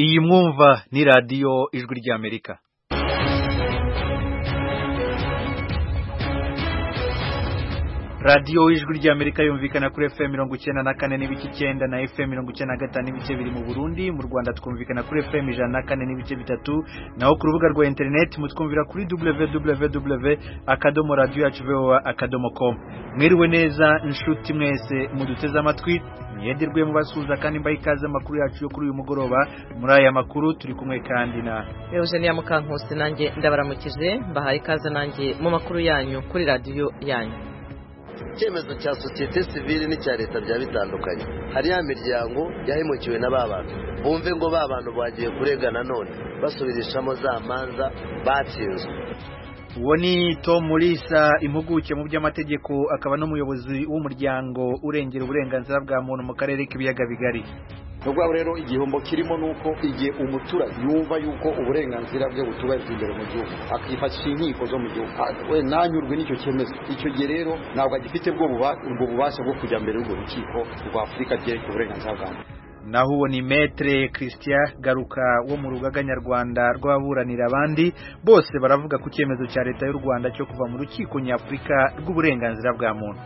iyi mwumva ni radiyo ijwi ry'amerika radiyo ijwi ry'amerika yumvikana kuri fm mirongo icyenda na kane n'ibice icyenda na fm mirongo icyenda na gatanu n'ibice biri mu burundi mu rwanda twumvikana kuri fm ijana na kane n'ibice bitatu naho ku rubuga rwa interineti mutwumvira kuri www akadomo radiyo yacu voa akadomo komu mwiriwe neza inshuti mwese muduteze amatwi mwedirwe mubasuhuza kandi mbaha ikaze amakuru yacu yo kuri uyu mugoroba muri aya makuru turi kumwe kandi na eugenia mukankusi nanjye ndabaramukije mbahaye ikaze nanjye mu makuru yanyu kuri radiyo yanyu icyemezo cya sosiyete sivile n'icya leta byaba bitandukanye hari ya miryango yahemukiwe na ba bantu bumve ngo ba bantu bagiye kurega nanone basubirishamo za manza batsinzwe uwo ni tom murisa impuguke mu by'amategeko akaba n'umuyobozi w'umuryango urengera uburenganzira bwa muntu mu karere k'ibiyaga bigari ni ukuvuga rero igihombo kirimo ni uko igihe umuturage yumva yuko uburenganzira bwe butubahirijwe imbere mu gihugu akifashisha inkiko zo mu gihugu we ntanyurwe n'icyo cyemezo icyo gihe rero ntabwo agifite ubwo bubasha bwo kujya mbere y'urwo rukiko rwa afurika ryerekeye uburenganzira bwa muntu naho uwo ni metere christian garuka wo mu rugaga nyarwanda rw'ababuranira abandi bose baravuga ku cyemezo cya leta y'u rwanda cyo kuva mu rukiko nyafurika rw'uburenganzira bwa muntu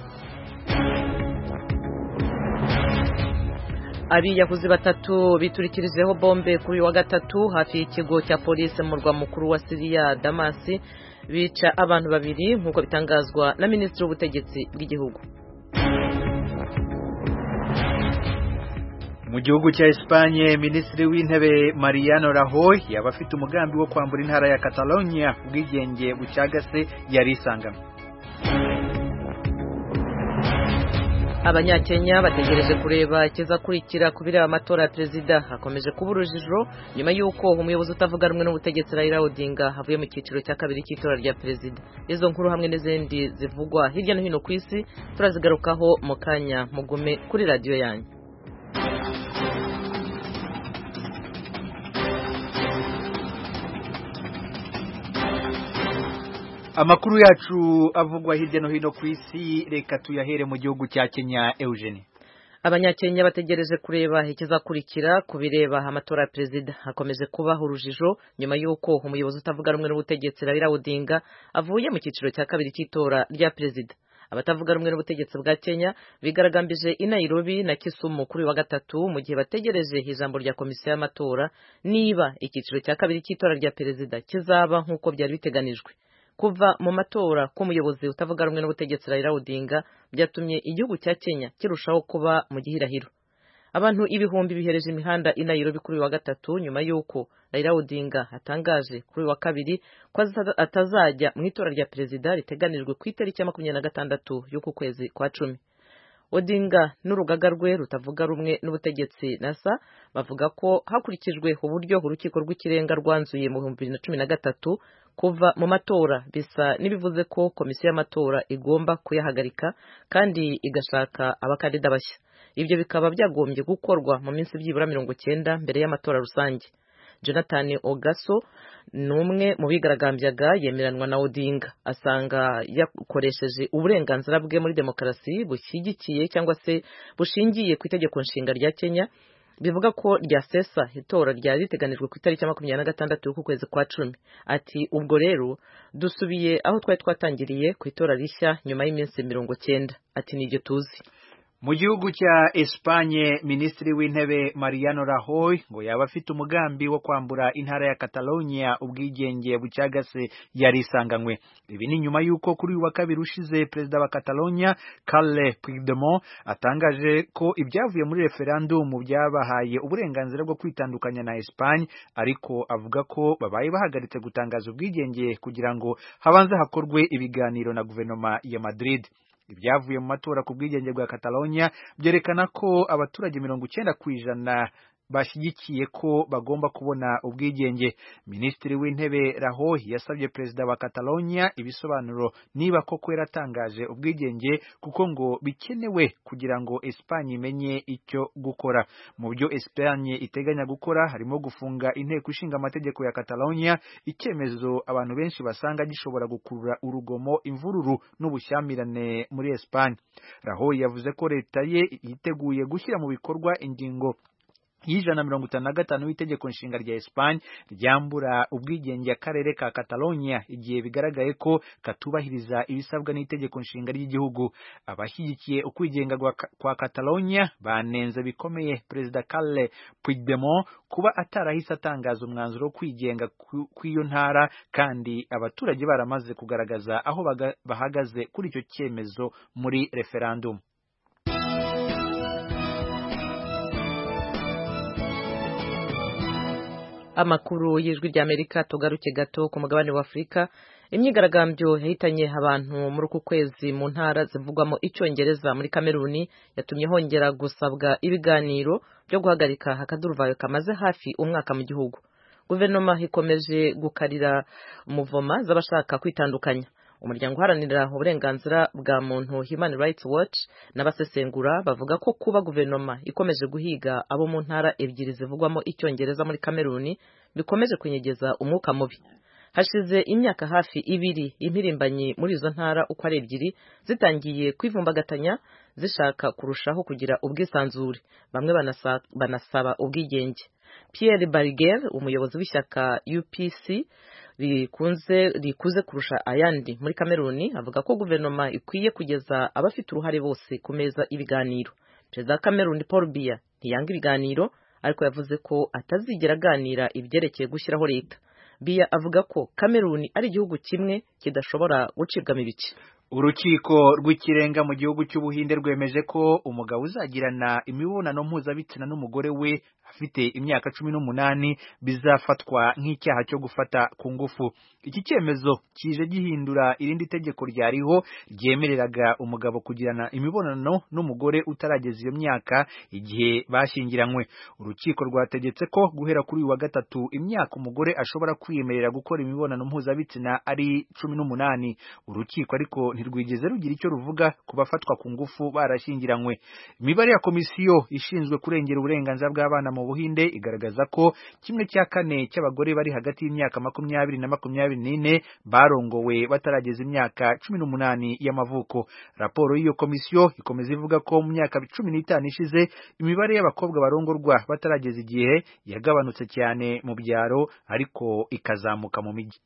abiyahuzi batatu biturikirizeho bombe kuri uyu wa gatatu hafi y'ikigo cya polisi mu murwa mukuru wa siriya damasi bica abantu babiri nk'uko bitangazwa na minisitiri w'ubutegetsi bw'igihugu mu gihugu cya Espanye minisitiri w'intebe Mariano Rajoy yaba afite umugambi wo kwambura intara ya Catalonia ubwigenge bucyagase yari isangano abanyakenya bategereje kureba ikizakurikira ku bireba amatora ya perezida hakomeje kuba urujijo nyuma y'uko umuyobozi utavuga rumwe n'ubutegetsi Raila Odinga avuye mu cyiciro cya kabiri cy'itora rya perezida izo nkuru hamwe n'izindi zivugwa hirya no hino ku isi turazigarukaho mu kanya mugume kuri radiyo yanyu amakuru yacu avugwa hirya no hino ku isi reka tuyahere mu gihugu cya kenya eugene abanyakenya bategereje kureba ikizakurikira ku bireba amatora ya perezida hakomeje kubaho urujijo nyuma y'uko umuyobozi utavuga rumwe n'ubutegetsi Raila Odinga avuye mu cyiciro cya kabiri cy'itora rya perezida abatavuga rumwe n'ubutegetsi bwa Kenya bigaragambije i Nairobi na Kisumu kuri wa gatatu mu gihe bategereje ijambo rya komisiyo y'amatora niba icyiciro cya kabiri cy'itora rya perezida kizaba nk'uko byari biteganijwe kuva mu matora k'umuyobozi utavuga rumwe n'ubutegetsi Raila Odinga byatumye igihugu cya Kenya kirushaho kuba mu gihirahiro abantu ibihumbi bihereje imihanda i Nairobi kuri wa gatatu nyuma y'uko Raila Odinga atangaje kuri wa kabiri ko atazajya mu itora rya perezida riteganijwe ku itariki ya makumyabiri na gatandatu y'uku kwezi kwa cumi Odinga n'urugaga rwe rutavuga rumwe n'ubutegetsi nasa bavuga ko hakurikijwe uburyo urukiko rw'ikirenga rwanzuye mu bihumbi bibiri na cumi na gatatu kuva mu matora bisa n'ibivuze ko komisiyo y'amatora igomba kuyahagarika kandi igashaka abakandida bashya ibyo bikaba byagombye gukorwa mu minsi byibura mirongo cyenda mbere y'amatora rusange jonathan ogaso ni umwe mu bigaragambyaga yemeranwa na odinga asanga yakoresheje uburenganzira bwe muri demokarasi bushyigikiye cyangwa se bushingiye ku itegeko nshinga rya kenya bivuga ko ryasesa itora ryari riteganijwe ku itariki ya makumyabiri na gatandatu y'ukwezi kwa cumi ati ubwo rero dusubiye aho twari twatangiriye ku itora rishya nyuma y'iminsi mirongo cyenda ati nibyo tuzi mu gihugu cya Espanye minisitiri w'intebe Mariano Rajoy ngo yaba afite umugambi wo kwambura intara ya Catalonia ubwigenge bucyagase yari isanganywe ibi ni nyuma y'uko kuri uyu wa kabiri ushize perezida wa Catalonia Carles Puigdemont atangaje ko ibyavuye muri referendumu byabahaye uburenganzira bwo kwitandukanya na Espanye ariko avuga ko babaye bahagaritse gutangaza ubwigenge kugira ngo habanze hakorwe ibiganiro na guverinoma ya Madrid ibyavuye mu matora ku bwigenge bwa Catalonia byerekana ko abaturage mirongo icyenda ku ijana bashyigikiye ko bagomba kubona ubwigenge minisitiri w'intebe Rajoy yasabye perezida wa Catalonia ibisobanuro niba koko yaratangaje ubwigenge kuko ngo bikenewe kugira ngo Espanye imenye icyo gukora mu byo Espanye iteganya gukora harimo gufunga inteko ishinga amategeko ya Catalonia icyemezo abantu benshi basanga gishobora gukurura urugomo imvururu n'ubushyamirane muri Espanye Rajoy yavuze ko leta ye yiteguye gushyira mu bikorwa ingingo y'ijana na mirongo itanu na gatanu w'itegeko nshinga rya esipanye ryambura ubwigenge akarere ka katalonia igihe bigaragaye ko katubahiriza ibisabwa n'itegeko nshinga ry'igihugu abashyigikiye ukwigenga gwa- kwa katalonia banenze bikomeye perezida carle puigdemont kuba atarahise atangaza umwanzuro wo kwigenga ku- kw'iyo ntara kandi abaturage baramaze kugaragaza aho baga- bahagaze kuri icyo cyemezo muri referandumu amakuru y'ijwi ry'amerika tugaruke gato ku mugabane wa afurika imyigaragambyo yahitanye abantu muri uku kwezi mu ntara zivugwamo icyongereza muri kameruni yatumye hongera gusabwa ibiganiro byo guhagarika akaduruvayo kamaze hafi umwaka mu gihugu guverinoma ikomeje gukarira umuvoma z'abashaka kwitandukanya umuryango uharanira uburenganzira bwa muntu human rights watch n'abasesengura bavuga ko kuba guverinoma ikomeje guhiga abo mu ntara ebyiri zivugwamo icyongereza muri kameruni bikomeje kunyegeza umwuka mubi hashize imyaka hafi ibiri impirimbanyi muri izo ntara uko ari ebyiri zitangiye kwivumbagatanya zishaka kurushaho kugira ubwisanzure bamwe banasa- banasaba ubwigenge Pierre Barger umuyobozi w'ishyaka UPC rikunze rikuze kurusha ayandi muri Kameruni avuga ko guverinoma ikwiye kugeza abafite uruhare bose ku meza ibiganiro perezida wa Kameruni Paul Biya ntiyanga ibiganiro ariko yavuze ko atazigera aganira ibyerekeye gushyiraho leta Biya avuga ko Kameruni ari igihugu kimwe kidashobora gucibwamo ibice urukiko rw'ikirenga mu gihugu cy'ubuhinde rwemeje ko umugabo uzagirana imibonano mpuzabitsina n'umugore we afite imyaka cumi n'umunani bizafatwa nk'icyaha cyo gufata ku ngufu iki cyemezo kije gihindura irindi tegeko ryariho ryemereraga umugabo kugirana imibonano n'umugore utarageza iyo myaka igihe bashyingiranywe urukiko rwategetse ko guhera kuri uyu wa gatatu imyaka umugore ashobora kwiyemerera gukora imibonano mpuzabitsina ari cumi n'umunani urukiko ariko ntirwigeze rugira icyo ruvuga ku bafatwa ku ngufu barashyingiranywe imibare ya komisiyo ishinzwe kurengera uburenganzira bw'abana mu buhinde igaragaza ko kimwe cya kane cy'abagore bari hagati y'imyaka makumyabiri na makumyabiri n'ine barongowe batarageza imyaka cumi n'umunani y'amavuko raporo y'iyo komisiyo ikomeza ivuga ko mu myaka cumi n'itanu ishize imibare y'abakobwa barongorwa batarageza igihe yagabanutse cyane mu byaro ariko ikazamuka mu mijyi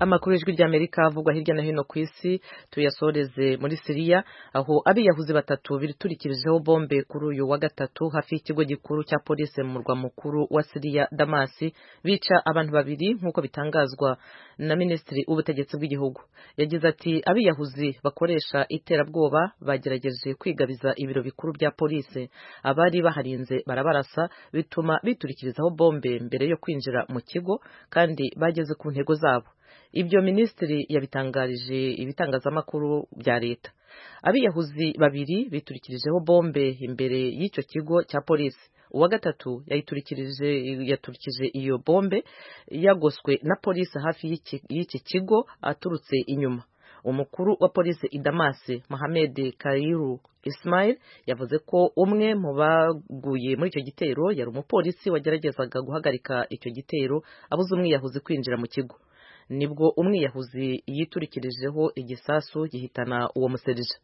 amakuru y'ijwi ry'amerika avugwa hirya no hino ku isi tuyasoreze muri siriya aho abiyahuzi batatu biturikirijeho bombe kuri uyu wa gatatu hafi y'ikigo gikuru cya polisi mu murwa mukuru wa siriya damasi bica abantu babiri nk'uko bitangazwa na minisitiri w'ubutegetsi bw'igihugu yagize ati abiyahuzi bakoresha iterabwoba bagerageje kwigabiza ibiro bikuru bya polisi abari baharinze barabarasa bituma biturikirizaho bombe mbere yo kwinjira mu kigo kandi bageze ku ntego zabo ibyo minisitiri yabitangarije ibitangazamakuru bya leta abiyahuzi babiri biturikirijeho bombe imbere y'icyo kigo cya polisi uwa gatatu yayiturikirije yaturikije iyo bombe yagoswe na polisi hafi y'iki- y'iki kigo aturutse inyuma umukuru wa polisi i damasi mohamed kairu ismail yavuze ko umwe mu baguye muri icyo gitero yari umupolisi wageragezaga guhagarika icyo gitero abuze umwiyahuzi kwinjira mu kigo nibwo umwiyahuzi yiturikirijeho igisasu gihitana uwo muserija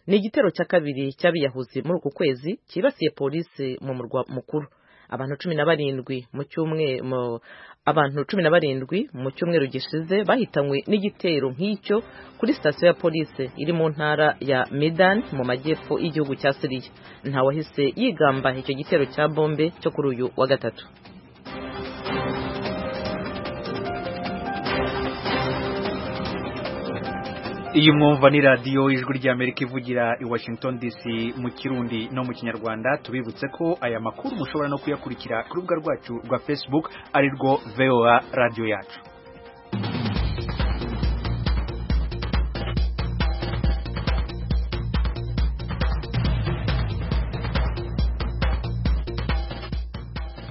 ni igitero cya kabiri cy'abiyahuzi muri uku kwezi cyibasiye polisi mu murwa mukuru abantu cumi na barindwi mu cyumwe- mu- abantu cumi na barindwi mu cyumweru gishize bahitanywe n'igitero nk'icyo kuri sitasiyo ya polisi iri mu ntara ya medan mu majyepfo y'igihugu cya siriya ntawahise yigamba icyo gitero cya bombe cyo kuri uyu wa gatatu iyi mwumva ni radiyo ijwi ry'amerika ivugira i washington dc mu kirundi no mu kinyarwanda tubibutse ko aya makuru mushobora no kuyakurikira ku rubuga rwacu rwa facebook ari rwo voa radiyo yacu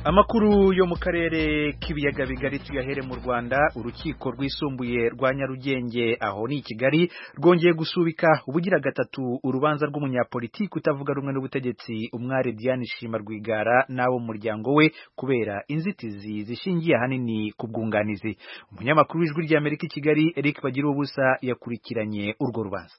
amakuru yo mu karere k'ibiyaga bigari tuyahere mu rwanda urukiko rwisumbuye rwa nyarugenge aho ni i kigali rwongeye gusubika ubugira gatatu urubanza rw'umunyapolitiki utavuga rumwe n'ubutegetsi umwari diane shima rwigara n'abo mu muryango we kubera inzitizi zishingiye ahanini ku bwunganizi umunyamakuru w'ijwi ry'amerika i kigali eric bagira ubusa yakurikiranye urwo rubanza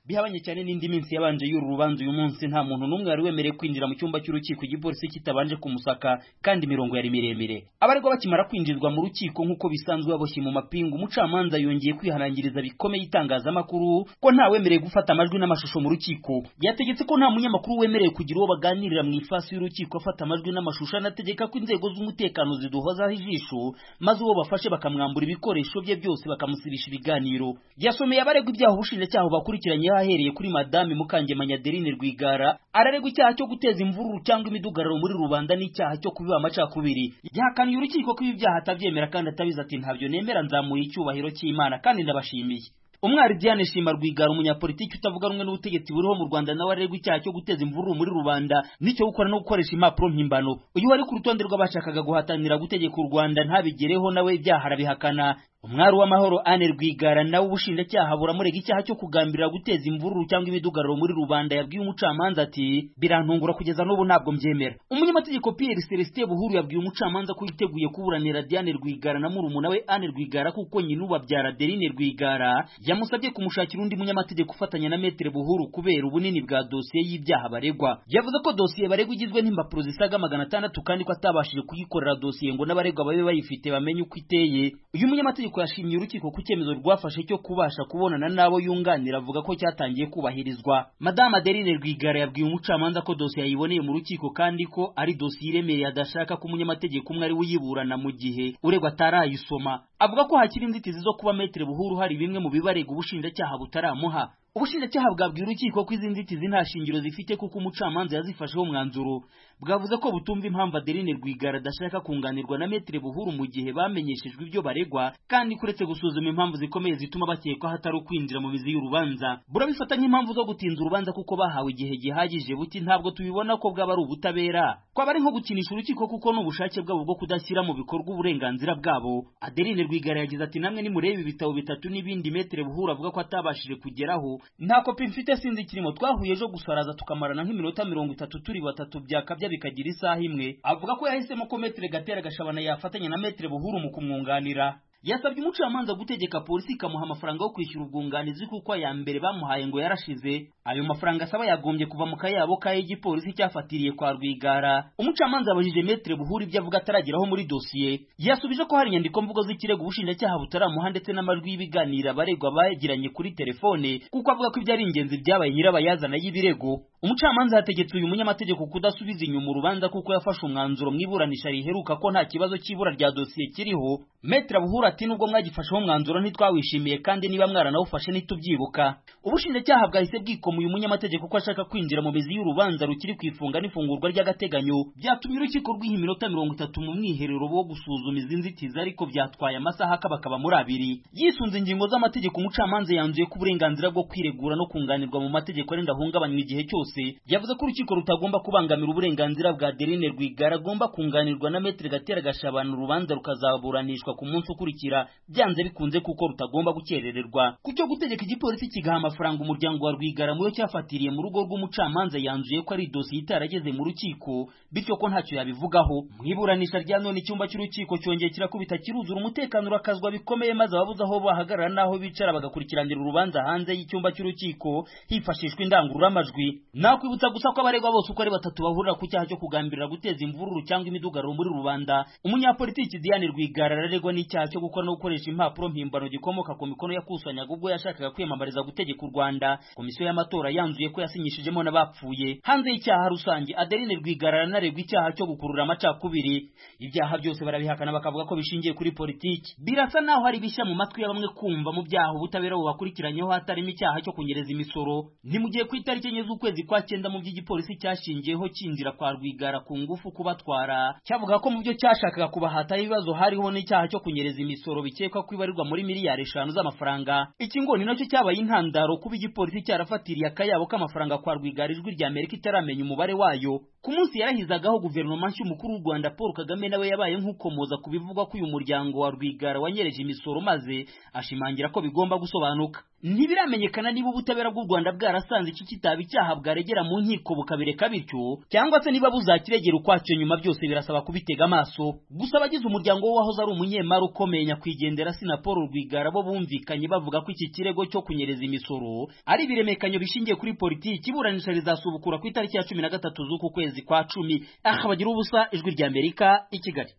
bihabanye cyane n'indi minsi yabanje y'uru rubanza uyu munsi nta muntu n'umwe wari wemerewe kwinjira mu cyumba cy'urukiko igipolisi kitabanje kumusaka kandi imirongo yari miremire abaregwa bakimara kwinjizwa mu rukiko nk'uko bisanzwe baboshye mu mapingu umucamanza yongeye kwihanangiriza bikomeye itangazamakuru ko nta wemerewe gufata amajwi n'amashusho mu rukiko yategetse ko nta munyamakuru wemerewe kugira uwo baganirira mu ifasi y'urukiko afata amajwi n'amashusho anategeka ko inzego z'umutekano ziduhozaho ijisho maze uwo bafashe bakamwambura ibikoresho bye byose bakamusibisha ibiganiro yasomeye abaregwa ibyaha ubushinjacyaha bubakurikiranye ahereye kuri madame mukangemanya aderine rwigara araregwa icyaha cyo guteza imvururu cyangwa imidugararo muri rubanda n'icyaha cyo kubiba amacakubiri yahakaniye urukiko ko ibi byaha atabyemera kandi atabizi ati ntabyo nemera nzamuye icyubahiro cy'imana kandi ndabashimiye umwari diane shima rwigara umunyapolitiki utavuga rumwe n'ubutegetsi buriho mu rwanda nawe aregwa icyaha cyo guteza imvururu muri rubanda n'icyo gukora no gukoresha impapuro mpimbano uyu wari ku rutonde rw'abashakaga guhatanira gutegeka u rwanda ntabigereho nawe ibyaha arabihakana umwari w'amahoro ane rwigara nawe ubushinjacyaha buramurega icyaha cyo kugambirira guteza imvururu cyangwa imidugararo muri rubanda yabwiye umucamanza ati birantungura kugeza n'ubu ntabwo mbyemera umunyamategeko pierre celestin buhuru yabwiye umucamanza ko yiteguye kuburanira diane rwigara na murumuna we ane rwigara kuko nyina ubabyara derine rwigara yamusabye kumushakira undi munyamategeko ufatanya na metere buhuru kubera ubunini bwa dosiye y'ibyaha baregwa yavuze ko dosiye baregwa igizwe n'impapuro zisaga magana atandatu kandi ko atabashije kuyikorera dosiye ngo n'abaregwa babe bayifite bamenye uko iteye uyu munyamategeko ariko yashimye urukiko ku cyemezo rwafashe cyo kubasha kubonana n'abo yunganira avuga ko cyatangiye kubahirizwa madame adeline rwigara yabwiye umucamanza ko dosiye yayiboneye mu rukiko kandi ko ari dosiye iremereye adashaka ko umunyamategeko umwe ari we uyiburana mu gihe uregwa atarayisoma avuga ko hakiri inzitizi zo kuba metere buhuru hari bimwe mu bibarega ubushinjacyaha butaramuha ubushinjacyaha bwabwiye urukiko ko izi nzitizi nta shingiro zifite kuko umucamanza yazifasheho umwanzuro bwavuze ko butumva impamvu adeline rwigara adashaka kunganirwa na metere buhuru mu gihe bamenyeshejwe ibyo baregwa kandi kuretse gusuzuma impamvu zikomeye zituma bakekwaho atari ukwinjira mu mizi y'urubanza burabifata nk'impamvu zo gutinza urubanza kuko bahawe igihe gihagije buti ntabwo tubibona ko bwaba ari ubutabera kwaba ari nko gukinisha urukiko kuko ni ubushake bwabo bwo kudashyira mu bikorwa uburenganzira bwabo adeline rwigara yagize ati namwe nimurebe ibitabo bitatu n'ibindi metere buhuru avuga ko atabashije kugeraho nta kopi mfite sinzi ikirimo twahuye ejo gusaraza tukamarana nk'iminota mirongo itatu turi batatu byakabya bikagira isaha imwe avuga ko yahisemo ko metere gatera gashabana yafatanya na metere buhuru mu kumwunganira yasabye umucamanza gutegeka polisi ikamuha amafaranga yo kwishyura ubwunganizi kuko aya mbere bamuhaye ngo yarashize ayo mafaranga asaba yagombye kuva mu kayabo k'igipolisi cyafatiriye kwa rwigara umucamanza abajije metere buhura ibyo avuga atarageraho muri dosiye yasubije ko hari inyandiko mvugo z'ikirego ubushinjacyaha butaramuha ndetse n'amajwi y'ibiganiro abaregwa bagiranye kuri telefone kuko avuga ko ibyo ari ingenzi byabaye nyirabayazana y'ibirego umucamanza yategetse uyu munyamategeko kudasubiza inyuma urubanza kuko yafashe umwanzuro mu iburanisha riheruka ko nta kibazo cy'ibura rya dosiye kiriho metere buhura ati nubwo mwagifasheho umwanzuro ntitwawishimiye kandi niba mwaranawufashe ntitubyibuka ubushinjacyaha bwahise bwikoma uyu munyamategeko ko ashaka kwinjira mu mizi y'urubanza rukiri ku ifunga n'ifungurwa ry'agateganyo byatumye urukiko rw'iha iminota mirongo itatu mu mwiherero wo gusuzuma izi nzitizi ariko byatwaye amasaha akabakaba muri abiri yisunze ingingo z'amategeko umucamanza yanzuye ko uburenganzira bwo kwiregura no kunganirwa mu mategeko arenda ahungabanywa igihe cyose yavuze ko urukiko rutagomba kubangamira uburenganzira bwa derine rwigara agomba kunganirwa na metere gatera gashabana urubanza rukazaburanishwa ku munsi ukurikira byanze bikunze kuko rutagomba gukerererwa ku cyo gutegeka igipolisi kigaha amafaranga umuryango wa rwigara mu yo cyafatiriye mu rugo rw'umucamanza yanzuye ko ari dosiye itarageze mu rukiko bityo ko ntacyo yabivugaho mu iburanisha rya none icyumba cy'urukiko cyongeye kirakubita kiruzura umutekano urakazwa bikomeye maze ababuze aho bahagarara n'aho bicara bagakurikiranira urubanza hanze y'icyumba cy'urukiko hifashishwa indangururamajwi nakwibutsa gusa ko abaregwa bose uko ari batatu bahurira ku cyaha cyo kugambirira guteza imvururu cyangwa imidugararo muri rubanda umunyapolitiki diane rwigara araregwa n'icyaha cyo gukora no gukoresha impapuro mpimbano gikomoka ku mikono yakusanyaga ubwo yashakaga kwiyamamariza gutegeka u rwanda komisiyo y'amatora yanzuye ko yasinyishijemo n'abapfuye hanze y'icyaha rusange adeline rwigara aranaregwa icyaha cyo gukurura amacakubiri ibyaha byose barabihakana bakavuga ko bishingiye kuri politiki birasa naho hari bishya mu matwi ya bamwe kumva mu byaha ubutabera bubakurikiranyeho hatarimo icyaha cyo kunyereza imisoro ni mu gihe ku itariki enye z'ukwezi kwa cyenda mu by'igipolisi cyashingiyeho cyinjira kwa rwigara ku ngufu kubatwara cyavuga ko mu byo cyashakaga kubahataho ibibazo hariho n'icyaha cyo kunyereza imisoro imisoro bikekwa ko ibarirwa muri miliyari eshanu z'amafaranga iki ngo ni nacyo cyabaye intandaro kuba igipolisi cyarafatiriye akayabo k'amafaranga kwa rwigara ijwi rya amerika itaramenya umubare wayo ku munsi yarahizagaho guverinoma nshya umukuru w'u rwanda paul kagame nawe yabaye nk'ukomoza ku bivugwa ko uyu muryango wa rwigara wanyereje imisoro maze ashimangira ko bigomba gusobanuka ntibiramenyekana niba ubutabera bw'u Rwanda bwarasanze iki kitaba icyaha bwaregera mu nkiko bukabireka bityo cyangwa se niba buzakiregera ukwacyo nyuma byose birasaba kubitega amaso gusa abagize umuryango we wahoze ari umunyemari ukomeye nyakwigendera sina Paul Rwigara bo bumvikanye bavuga ko iki kirego cyo kunyereza imisoro ari ibiremekanyo bishingiye kuri politiki iburanisha rizasubukura ku itariki ya cumi na gatatu z'uku kwezi kwa cumi aha bagira ubusa ijwi rya Amerika i Kigali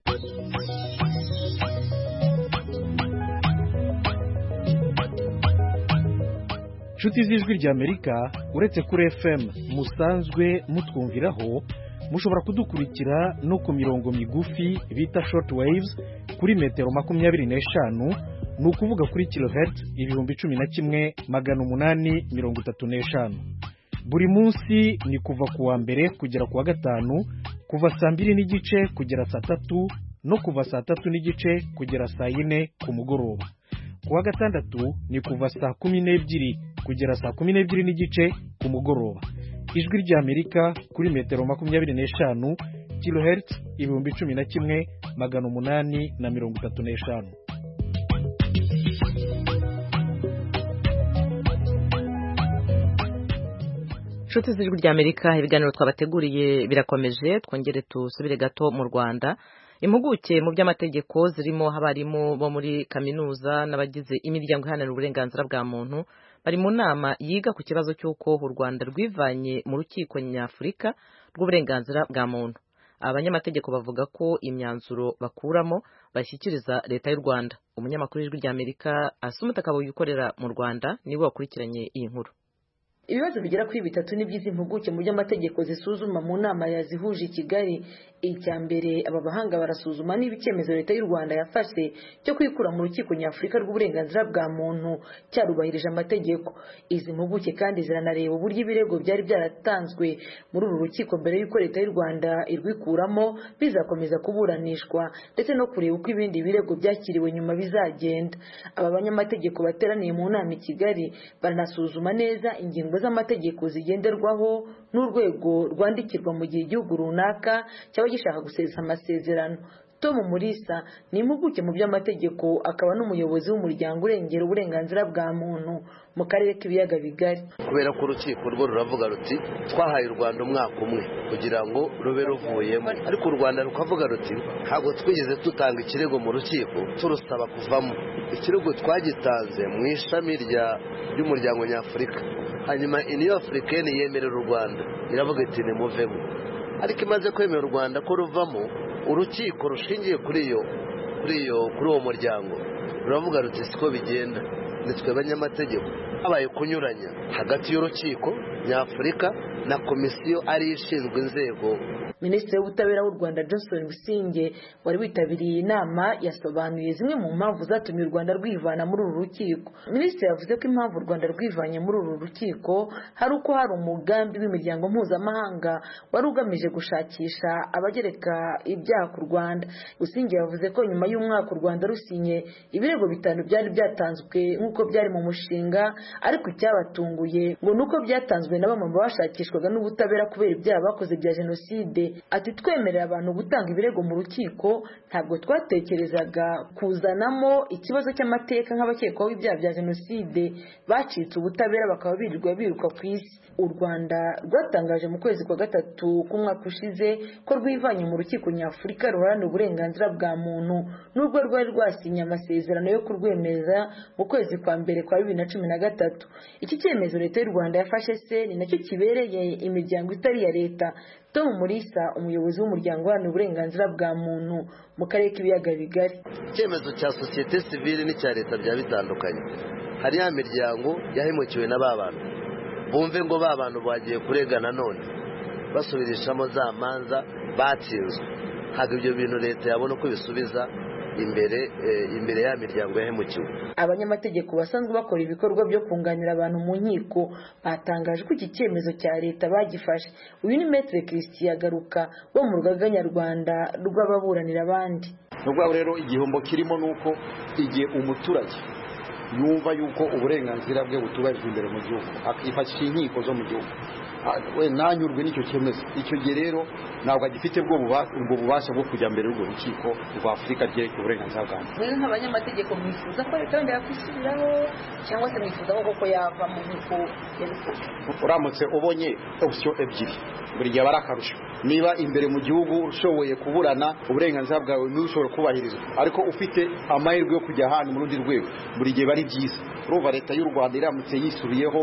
inshuti z'ijwi ry'amerika uretse kuri fm musanzwe mutwumviraho mushobora kudukurikira no ku mirongo migufi bita short waves kuri metero makumyabiri n'eshanu ni ukuvuga kuri kilohertz ibihumbi cumi na kimwe magana umunani mirongo itatu n'eshanu buri munsi ni kuva ku wa mbere kugera ku wa gatanu kuva saa mbiri n'igice kugera saa tatu no kuva saa tatu n'igice kugera saa yine ku mugoroba ku wa gatandatu ni kuva saa kumi n'ebyiri kugera saa kumi n'ebyiri n'igice ku mugoroba ijwi ry'amerika kuri metero makumyabiri n'eshanu kilohertz ibihumbi cumi na kimwe magana umunani na mirongo itatu n'eshanu inshuti z'ijwi ry'amerika ibiganiro twabateguriye birakomeje twongere dusubire gato mu rwanda impuguke mu by'amategeko zirimo abarimu bo muri kaminuza n'abagize imiryango iharanira uburenganzira bwa muntu bari mu nama yiga ku kibazo cy'uko u rwanda rwivanye mu rukiko nyafurika rw'uburenganzira bwa muntu abanyamategeko bavuga ko imyanzuro bakuramo bashyikiriza leta y'u rwanda umunyamakuru w'ijwi ry'amerika asumata akabaye ukorera mu rwanda niwe wakurikiranye iyi nkuru ibibazo bigera kuri bitatu n'iby'izi mpuguke mu by'amategeko zisuzuma mu nama yazihuje i kigali icya mbere aba bahanga barasuzuma niba icyemezo leta y'u rwanda yafashe cyo kwikura mu rukiko nyafurika rw'uburenganzira bwa muntu cyarubahirije amategeko izi mpuguke kandi ziranareba uburyo ibirego byari byaratanzwe muri uru rukiko mbere y'uko leta y'u rwanda irwikuramo bizakomeza kuburanishwa ndetse no kureba uko ibindi birego byakiriwe nyuma bizagenda aba banyamategeko bateraniye mu nama i kigali baranasuzuma neza ingingo z'amategeko zigenderwaho n'urwego rwandikirwa mu gihe igihugu runaka cyaba gishaka gusesa amasezerano tom murisa ni impuguke mu by'amategeko akaba n'umuyobozi w'umuryango urengera uburenganzira bwa muntu mu karere k'ibiyaga bigari kubera ko urukiko rwo ruravuga ruti twahaye u rwanda umwaka umwe kugira ngo rube ruvuyemo ariko u rwanda rukavuga ruti ntabwo twigeze dutanga ikirego mu rukiko turusaba kuvamo ikirego twagitanze mu ishami ry'umuryango nyafurika hanyuma iniyo afurikani yemerera u rwanda iravuga iti nimuvemo ariko imaze kwemera u rwanda ko ruvamo urukiko rushingiye kuri iyo kuri iyo kuri uwo muryango ruravuga ruti siko bigenda nitwe abanyamategeko habaye kunyuranya hagati y'urukiko nyafurika na komisiyo ariyo ishinzwe inzego minisitiri w'ubutabera w'u rwanda johnson busingye wari witabiriye inama yasobanuye zimwe mu mpamvu zatumye u rwanda rwivana muri uru rukiko minisitiri yavuze ko impamvu u rwanda rwivanye muri uru rukiko hari uko hari umugambi w'imiryango mpuzamahanga wari ugamije gushakisha abagereka ibyaha ku rwanda busingye yavuze ko nyuma y'umwaka u rwanda rusinye ibirego bitanu byari byatanzwe nk'uko byari mu mushinga ariko icyabatunguye ngo ni uko byatanzwe na bamwe mu bashakishwaga n'ubutabera kubera ibyaha bakoze bya jenoside ati twemerera abantu gutanga ibirego mu rukiko ntabwo twatekerezaga kuzanamo ikibazo cy'amateka nk'abakekwaho ibyaha bya jenoside bacitse ubutabera bakaba birirwa biruka ku isi u rwanda rwatangaje mu kwezi kwa gatatu k'umwaka ushize ko rwivanye mu rukiko nyafurika ruharanira uburenganzira bwa muntu n'ubwo rwari rwasinye amasezerano yo kurwemeza mu kwezi kwa mbere kwa bibiri na cumi na gatatu iki cyemezo leta y'u rwanda yafashe se ni nacyo kibereye imiryango itari iya leta tom murisa umuyobozi w'umuryango uharanira uburenganzira bwa muntu mu karere k'ibiyaga bigari icyemezo cya sosiyete sivile n'icya leta byaba bitandukanye hari ya miryango yahemukiwe na ba bantu bumve ngo ba bantu bagiye kurega nanone basubirishamo za manza batsinzwe ntabwo ibyo bintu leta yabona uko bisubiza imbere imbere ya miryango yahemukiwe abanyamategeko basanzwe bakora ibikorwa byo kunganira abantu mu nkiko batangaje ko iki cyemezo cya leta bagifashe uyu ni metere christian garuka wo mu rugaga nyarwanda rw'ababuranira abandi ni urwego rero igihombo kirimo ni uko igihe umuturage yumva yuko uburenganzira bwe butubahirijwe imbere mu gihugu akifashisha inkiko zo mu gihugu we nanyurwe n'icyo cyemezo icyo gihe rero ntabwo agifite ubwo buba- ubwo bubasha bwo kujya mbere y'urwo rukiko rwa afurika ryerekeye uburenganzira bwa muntu mwe nk'abanyamategeko mwifuza ko leta yongera kwisubiraho cyangwa se mwifuza ko koko yavamo nk'uko yabikoze uramutse ubonye opsiyo ebyiri buri gihe aba ari akarusho niba imbere mu gihugu ushoboye kuburana uburenganzira bwawe niba ushobora kubahirizwa ariko ufite amahirwe yo kujya ahandi mu rundi rwego buri gihe biba ari byiza urumva leta y'u rwanda iramutse yisubiyeho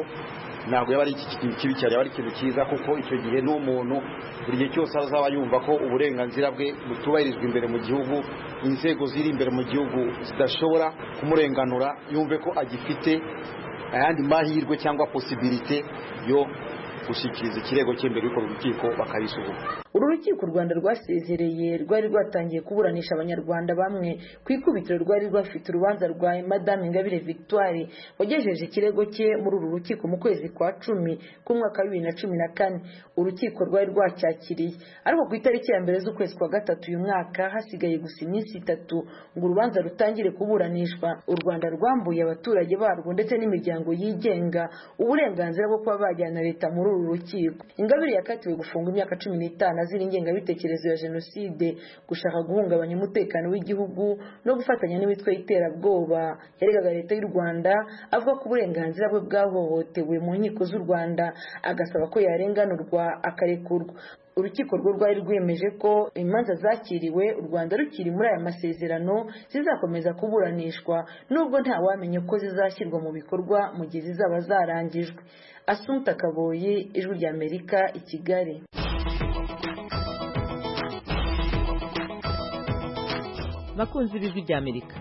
ntabwo yaba ari ikintu kibi cyane yaba ari ikintu cyiza kuko icyo gihe n'umuntu buri gihe cyose azaba yumva ko uburenganzira bwe butubahirijwe imbere mu gihugu inzego ziri imbere mu gihugu zidashobora kumurenganura yumve ko agifite ayandi mahirwe cyangwa posibilite yo gushyikiriza ikirego cye mbere y'uko urukiko bakabisuzuma uru rukiko u rwanda rwasezereye rwari rwatangiye kuburanisha abanyarwanda bamwe ku ikubitiro rwari rwafite urubanza rwa madame ingabire victoire wagejeje ikirego cye muri uru rukiko mu kwezi kwa cumi k'umwaka wa bibiri na cumi na kane urukiko rwari rwacyakiriye ariko ku itariki ya mbere z'ukwezi kwa gatatu uyu mwaka hasigaye gusa iminsi itatu ngo urubanza rutangire kuburanishwa u rwanda rwambuye abaturage barwo ndetse n'imiryango yigenga uburenganzira bwo kuba bajyana leta muri uru rukiko ingabire yakatiwe gufungwa imyaka cumi n'itanu azira ingengabitekerezo ya jenoside gushaka guhungabanya umutekano w'igihugu no gufatanya n'imitwe y'iterabwoba yaregaga leta y'u rwanda avuga ko uburenganzira bwe bwahohotewe mu nkiko z'u rwanda agasaba ko yarenganurwa akarekurwa urukiko rwo rwari rwemeje ko imanza zakiriwe u rwanda rukiri muri aya masezerano zizakomeza kuburanishwa nubwo ntawamenye ko zizashyirwa mu bikorwa mu gihe zizaba zarangijwe asunta kaboyi ijwi ry'amerika i kigali bakunzi b'ijwi ry'amerika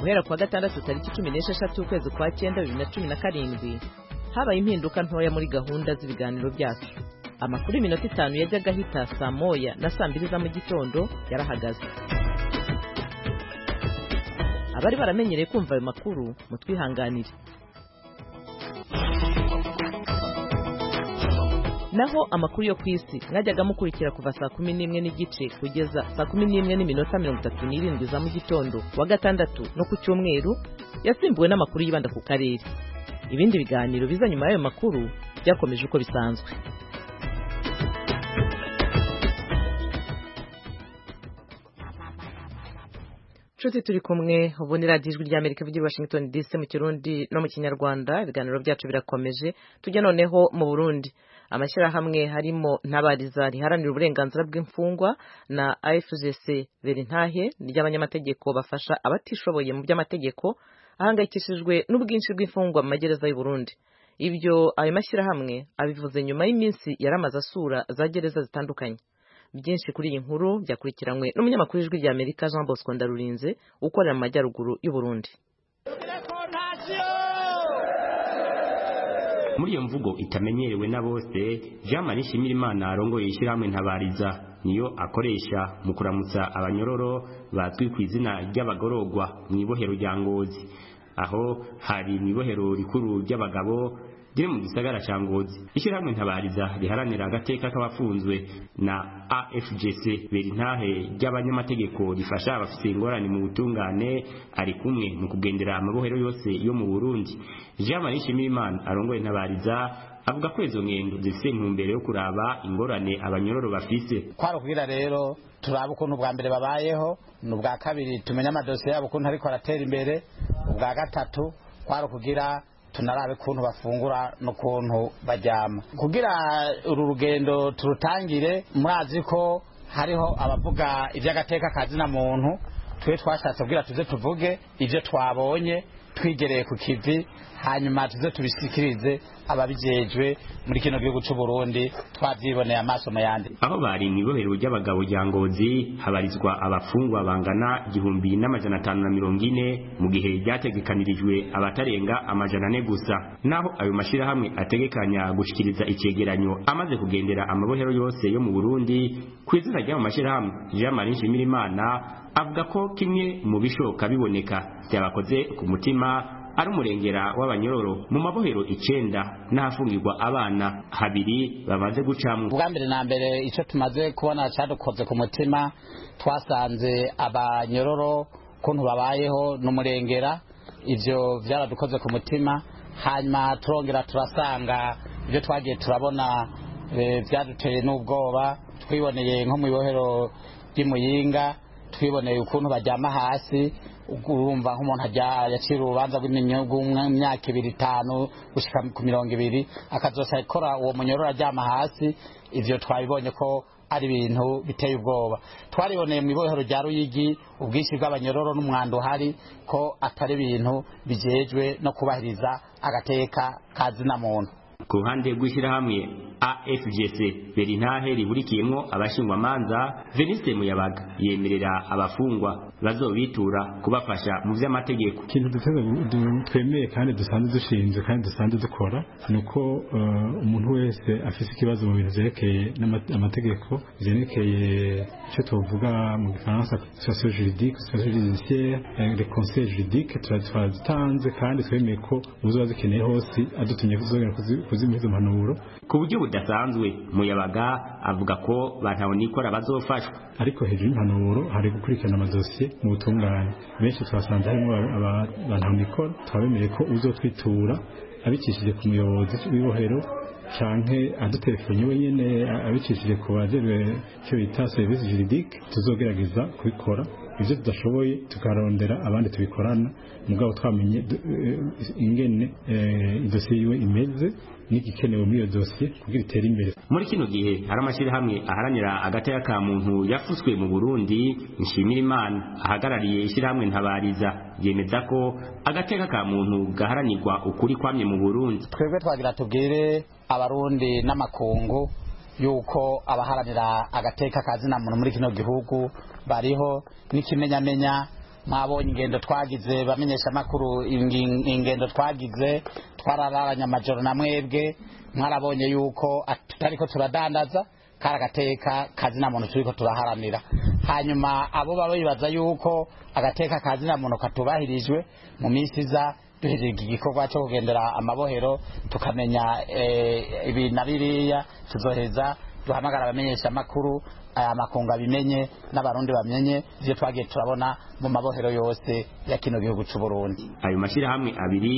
guhera ku wa gatandatu tariki cumi n'esheshatu ukwezi kwa cyenda bibiri na cumi na karindwi habaye impinduka ntoya muri gahunda z'ibiganiro byacu amakuru y'iminota itanu yajyaga ahita saa moya na saa mbiri za mu gitondo yarahagaze abari baramenyereye kumva ayo makuru mutwihanganire naho amakuru yo ku isi mwajyaga mukurikira kuva saa kumi n'imwe n'igice kugeza saa kumi n'imwe n'iminota mirongo itatu n'irindwi za mu gitondo wa gatandatu no ku cyumweru yasimbuwe n'amakuru yibanda ku karere ibindi biganiro biza nyuma y'ayo makuru byakomeje uko bisanzwe nshuti turi kumwe ubu ni radiyo ijwi ry'amerika ivugira i washington dc mu kirundi no mu kinyarwanda ibiganiro byacu birakomeje tujya noneho mu burundi amashyirahamwe harimo ntabariza riharanira uburenganzira bw'imfungwa na afgc verintahe ry'abanyamategeko bafasha abatishoboye mu by'amategeko ahangayikishijwe n'ubwinshi bw'imfungwa mu magereza y'u Burundi ibyo ayo mashyirahamwe abivuze nyuma y'iminsi yaramaze asura za gereza zitandukanye byinshi kuri iyi nkuru byakurikiranywe n'umunyamakuru w'ijwi ry'amerika jean bosco ndarurinze ukorera mu majyaruguru y'u Burundi muri iyo mvugo itamenyerewe na bose jean marie shimirimana arongoye ishyirahamwe ntabariza niyo akoresha mu kuramutsa abanyororo bazwi ku izina ry'abagororwa mu ibohero rya ngozi aho hari mu ibohero rikuru ry'abagabo riri mu gisagara cya ngozi ishyirahamwe ntabariza riharanira agateka k'abafunzwe na afgc berintahe ry'abanyamategeko rifasha abafite ingorane mu butungane ari kumwe mu kugendera amabohero yose yo mu burundi jean marie shimirimana arongoye ntabariza avuga ko izo ngendo zifite intumbero yo kuraba ingorane abanyororo bafise twarubwira rero turaba ukuntu ubwa mbere babayeho ni ubwa kabiri tumenye amadosiye yabo ukuntu ariko aratera imbere ubwa gatatu kwari ukugira tunarabe ukuntu bafungura n'ukuntu baryama kugira uru rugendo turutangire mwazi ko hariho abavuga iby'agateka kazina muntu twe twashatse kubwira tuze tuvuge ibyo twabonye twigereye ku kivi hanyuma tuze tubisikirize ababijejwe muri kino gihugu cy'u Burundi twabyiboneye amaso mu yandi aho bari mu ibohero ry'abagabo rya ngozi habarizwa abafungwa bangana igihumbi n'amajana atanu na mirongo ine mu gihe ryategekanirijwe abatarenga amajana ane gusa naho ayo mashyirahamwe ategekanya gushikiriza icegeranyo amaze kugendera amabohero yose yo mu burundi ku izina ry'ayo mashyirahamwe jean marie nshimirimana avuga ko kimwe mu bishoboka biboneka byabakoze ku mutima ari umurengera w'abanyororo mu mabohero icenda n'ahafungirwa abana habiri bamaze gucamwo ubwa mbere na mbere icyo tumaze kubona cyadukoze ku mutima twasanze abanyororo ukuntu babayeho n'umurengera ibyo byaradukoze ku mutima hanyuma turongera turasanga ibyo twagiye turabona eh, byaduteye n'ubwoba twiboneye nko mu ibohero ry'imuyinga twiboneye ukuntu baryama hasi urumva nk'umuntu ajya- yacira urubanza rw'imyaka ibiri itanu gushyika ku mirongo ibiri akazosa akora uwo munyororo aryama hasi ibyo twabibonye ko ari ibintu biteye ubwoba twariboneye mu ibohero rya ruyigi ubwinshi bw'abanyororo n'umwanda uhari ko atari ibintu bijejwe no kubahiriza agateka kazina muntu ku ruhande rw'ishyirahamwe afgc berintahe rihurikiyemo abashingwamanza veniste muyabaga yemerera abafungwa bazobitura kubafasha mu by'amategeko ikintu duteze- du- twemeye kandi dusanzwe dushinze kandi dusanzwe dukora ni uko eh, umuntu wese afite ikibazo mu bintu byerekeye n'ama- amategeko byerekeye icyo tuvuga mu gifaransa situation juridique situation judiciaire eh, le conseil juridique tura- twaradutanze kandi twemeye ko uzoba azikeneye hose adutumye kuzogera kuzi- kuzimuha izo mpanuro ku buryo budasanzwe muyabaga avuga ko bantabonikora bazofashwa ariko hejuru y'impanuro hari gukurikirana amadosiye mu butungane benshi twasanze harimo aba- aba- abantu mikoro twabemereye ko uzotwitura abicishije ku muyobozi w'ibohero canke adutelefone we nyene a- abicishije ku bajejwe icyo bita serivisi juridique tuzogerageza kubikora ibyo tudashoboye tukarondera abandi tubikorana mugabo twamenye du- eh, ingene eh, idosiye yiwe imeze n'igikenewe muri iyo dosiye kugira itere imbere muri kino gihe hari amashyirahamwe aharanira agateka ka muntu yafutswe mu burundi nshimira imana ahagarariye ishyirahamwe ntabariza yemeza ko agateka ka muntu gaharanirwa ukuri kwamye mu burundi twebwe twagira tubwire abarundi n'amakungu yuko abaharanira agateka kazina muntu muri kino gihugu bariho n'ikimenyamenya mwabonye ingendo twagize bamenyesha amakuru ingi- ingendo twagize twarararanye amajoro na mwebwe mwarabonye yuko at- tutariko turadandaza kari agateka kazina muntu turiko turaharanira hanyuma abo baba bibaza yuko agateka kazina muntu katubahirijwe mu minsi iza duhejeje igikorwa cyo kugendera amabohero tukamenya eh, ibi na biriya tuzoheza duhamagara abamenyesha amakuru aya makungu abimenye n'abarundi bamenye ibyo twagiye turabona mu mabohero yose ya kino gihugu cy'u Burundi ayo mashyirahamwe abiri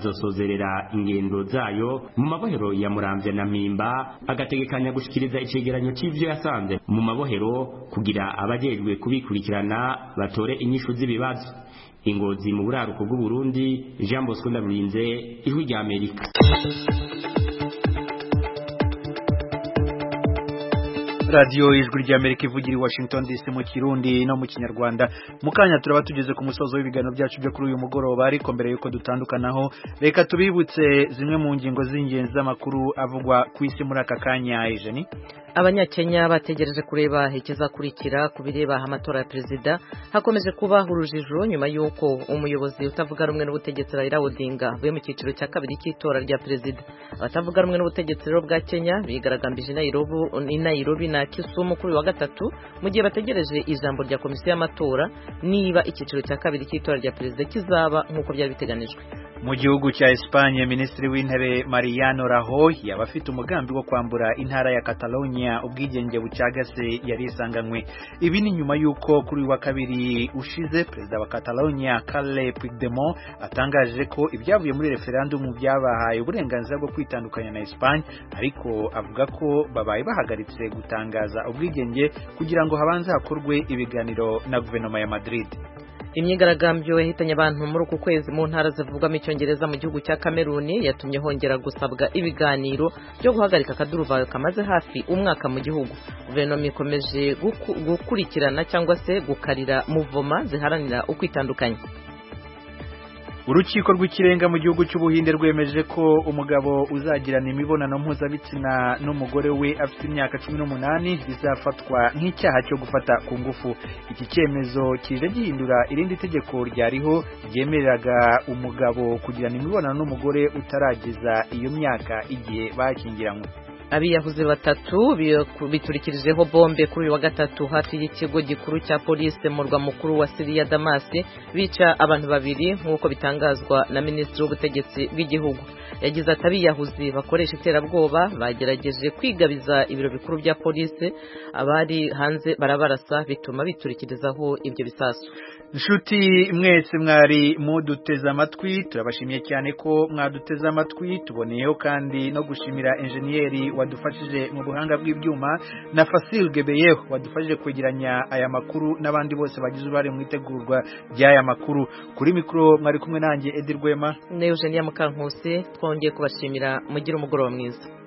azosozerera ingendo zayo mu mabohero ya murambya na mpimba agategekanya gushikiriza icegeranyo c'ivyo yasanze mu mabohero kugira abajejwe kubikurikirana batore inyishu z'ibibazo ingozi mu buraruko bw'uburundi jean bosco ndarurinze ijwi rya amerika radiyo ijwi ry'amerika ivugira i washington dc mu kirundi no mu kinyarwanda mu kanya turaba tugeze ku musozo w'ibiganiro byacu byo kuri uyu mugoroba ariko mbere y'uko dutandukanaho reka tubibutse zimwe mu ngingo z'ingenzi z'amakuru avugwa ku isi muri aka kanya ijeni abanyakenya bategereje kureba ikizakurikira ku bireba amatora ya perezida hakomeje kuba urujijo nyuma y'uko umuyobozi utavuga rumwe n'ubutegetsi Raila Odinga avuye mu cyiciro cya kabiri cy'itora rya perezida abatavuga rumwe n'ubutegetsi rero bwa Kenya bigaragambije i Nairobi i Nairobi na Kisumu kuri uyu wa gatatu mu gihe bategereje ijambo rya komisiyo y'amatora niba icyiciro cya kabiri cy'itora rya perezida kizaba nk'uko byari biteganijwe mu gihugu cya Espagne minisitiri w'intebe Mariano Rajoy yaba afite umugambi wo kwambura intara ya Catalonia ubwigenge bucagase yari isanganywe ibi ni nyuma y'uko kuri uyu wa kabiri ushize perezida wa Catalonia Carles Puigdemont atangaje ko ibyavuye muri referendum byabahaye uburenganzira bwo kwitandukanya na Espagne ariko avuga ko babaye bahagaritse gutangaza ubwigenge kugira ngo habanze hakorwe ibiganiro na guverinoma ya Madrid imyigaragambyo yahitanye abantu muri uku kwezi mu ntara zivugwamo icyongereza mu gihugu cya kameruni yatumye hongera gusabwa ibiganiro byo guhagarika akaduruvayo kamaze hafi umwaka mu gihugu guverinoma ikomeje guku- gukurikirana cyangwa se gukarira muvoma ziharanira ukwitandukanya urukiko rw'ikirenga mu gihugu cy'ubuhinde rwemeje ko umugabo uzagirana imibonano mpuzabitsina n'umugore we afite imyaka cumi n'umunani bizafatwa nk'icyaha cyo gufata ku ngufu iki cyemezo kije gihindura irindi tegeko ryariho ryemereraga umugabo kugirana imibonano n'umugore utarageza iyo myaka igihe bakingiranywe abiyahuzi batatu biturikijeho bombe kuri uyu wa gatatu hafi y'ikigo gikuru cya polisi mu murwa mukuru wa siriya damasi bica abantu babiri nk'uko bitangazwa na minisitiri w'ubutegetsi bw'igihugu yagize ati abiyahuzi bakoresha iterabwoba bagerageje kwigabiza ibiro bikuru bya polisi abari hanze barabarasa bituma biturikirizaho ibyo bisasu nshuti mwese mwari muduteze amatwi turabashimiye cyane ko mwaduteze amatwi tuboneyeho kandi no gushimira enjeniyeri wadufashije mu buhanga bw'ibyuma na Fasil Gebeyeho wadufashije kwegeranya aya makuru n'abandi bose bagize uruhare mu itegurwa ry'aya makuru kuri mikoro mwari kumwe nanjye Edirwema ne Eugenia Mukankusi twongeye kubashimira mugire umugoroba mwiza